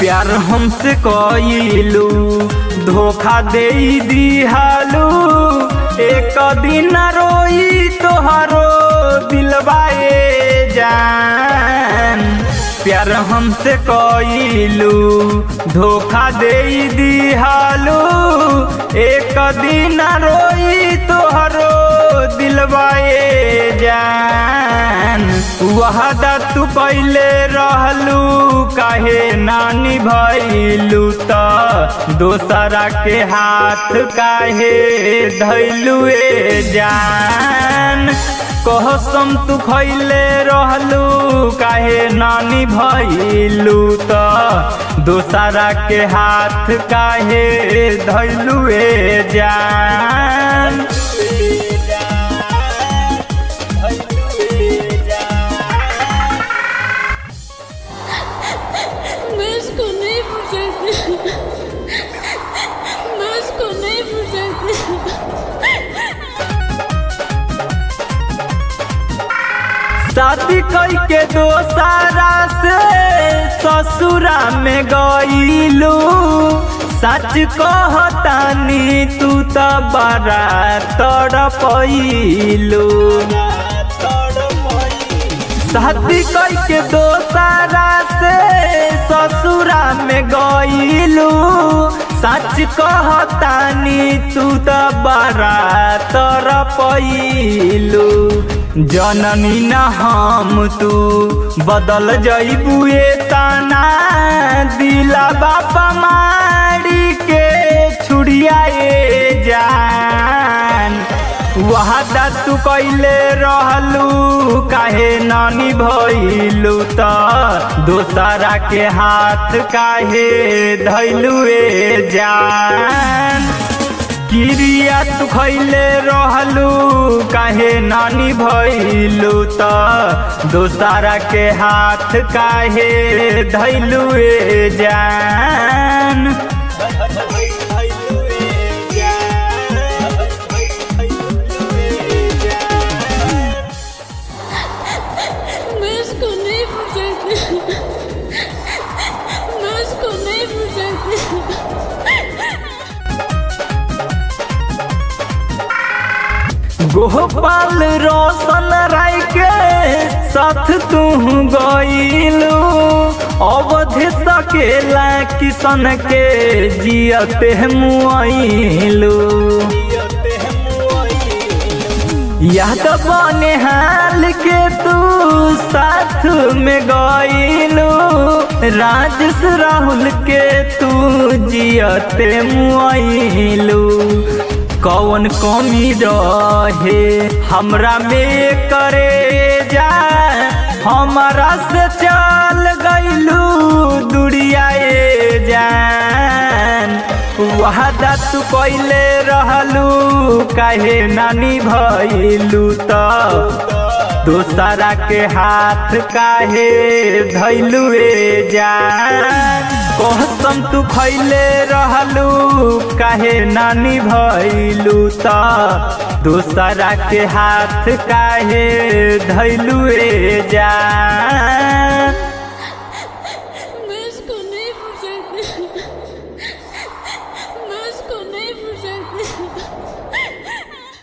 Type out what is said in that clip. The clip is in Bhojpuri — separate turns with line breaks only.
प्यार हमसे कइलू धोखा दे दिहालू एक दिन रोई तोहरो दिलबाए जान प्यार हमसे कइलू धोखा दे दिहालू एक दिन रोई तोहरो दिलबाए जान वहदा तू पहले रहलू काहे नानी भैलू त दोसरा के हाथ काहे धैलुए जान कहसम तू खैले रहलू काहे नानी भैलू त दोसरा के हाथ काहे धैलुए जान
मैं उसको नहीं भूल सकती मैं उसको नहीं भूल सकती
शादी कई के दोसारा से ससुरा में गईलू सच कहतानी तू त बड़ा तड़पैलू शादी कई के दोसारा से ससुरा में गईलू सच कहतानी तू त बड़ा तड़पैलू जननी न हम तू बदल जईबुए तना दिला बापा मारी के छुड़ियाए जान वहादा तू कैले रहलू काहे नानी भइलू त दोसरा के हाथ काहे धैलुए जान किरिया तू खैले रहलू काहे नानी भइलू त दोसरा के हाथ काहे धैलुए जान
मैं उसको नहीं भूल सकती मैं उसको नहीं भूल सकती
गोपाल रोशन राय के साथ तू गईलू अवधि सकेला किशन के जियते मुआइलू याद बने हाल के तू साथ में गईलू राजेश राहुल के तू जियते मुआइलू कौन कमी रहे हमरा में करे जा हमारा से चल गईलू दुरियाए जान वादा तू कैले रहलू काहे नानी भइलू त दोसरा के हाथ काहे धैलुए जान कहसम तू खैले रहलू काहे नानी भइलू त दोसरा के हाथ काहे धैलुए जान